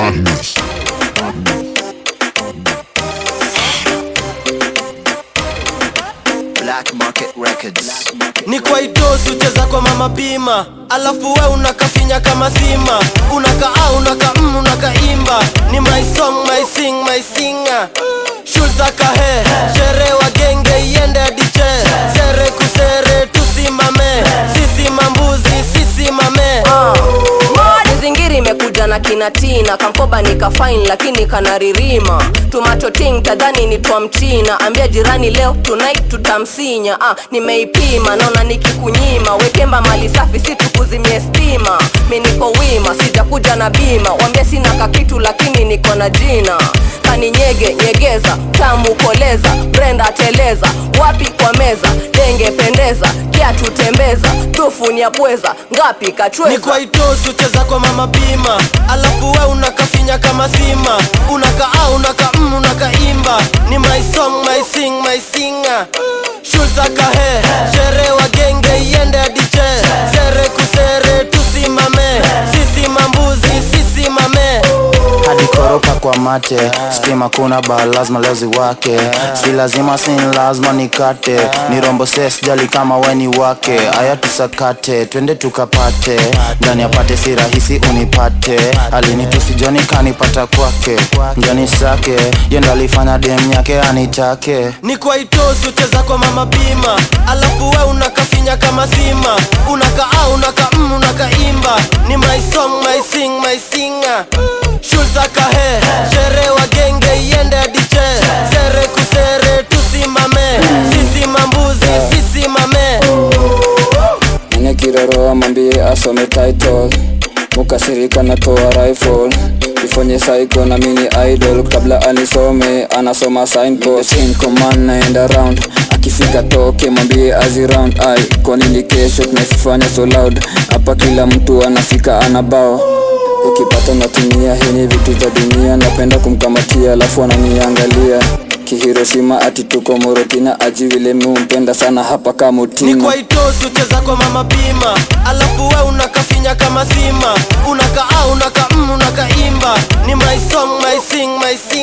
Badness. Black Market Records. ni kwa idosi ucheza kwa mama bima alafu we unakafinya kama sima unaka a unaka mm, unakaimba ni my song my sing my singer shultakahe shere wa genge iende adiche sere kusere tusimame sisi mambuzi sisi mame Mizingiri imekuja na kinatina kamkoba nikafain lakini kanaririma tumatoting tadhani ni twa mchina ambia jirani leo tonight tutamsinya ah, nimeipima naona nikikunyima wekemba mali safi si tukuzimie stima mi niko wima sijakuja na bima wambia sina kakitu lakini niko na jina kaninyege nyegeza tamu koleza brenda teleza wapi kwa meza denge pendeza kiatu tembeza tufu ni ya pweza ngapi ni kachweza kwa idosi ucheza kwa mama bima alafu we unakafinya kama sima unaka a unaka mm, unakaimba ni my song my sing my singer shultakahe shere wa genge iende adiche sere kusere tusimame sisi mambuzi sisi mame hadi koropa kwa mate stima kuna ba lazima leo ziwake si lazima sin lazima nikate ni rombo ses jali kama weni wake aya tusakate twende tukapate ndani apate si rahisi unipate alinitusi joni kanipata kwake njani sake yendo alifanya dem yake anitake ni kwa itosi ucheza kwa mama bima alafu we unakafinya kama sima unaka a unaka mm, unakaimba ni my song my sing my singer shultakahe shere wa genge iende adiche sere kusere tusimame sisi mambuzi sisi mame Mwenye kiroro amwambie asome title Mukasirika natoa rifle Ifanye psycho na mini idol Kabla anisome anasoma signpost In command naenda round Akifika toke mwambie azi round Ay, kwa nini kesho tunafanya so loud Hapa kila mtu anafika anabao Ukipata natumia hii ni vitu za dunia Napenda kumkamatia alafu ananiangalia Kihiroshima ati tuko Morotina aji vile mumpenda sana hapa ni kamutina kwa itosi ucheza kwa mama bima alafu we unakafinya kama sima unaka a unaka mm, unakaimba ni my song my sing my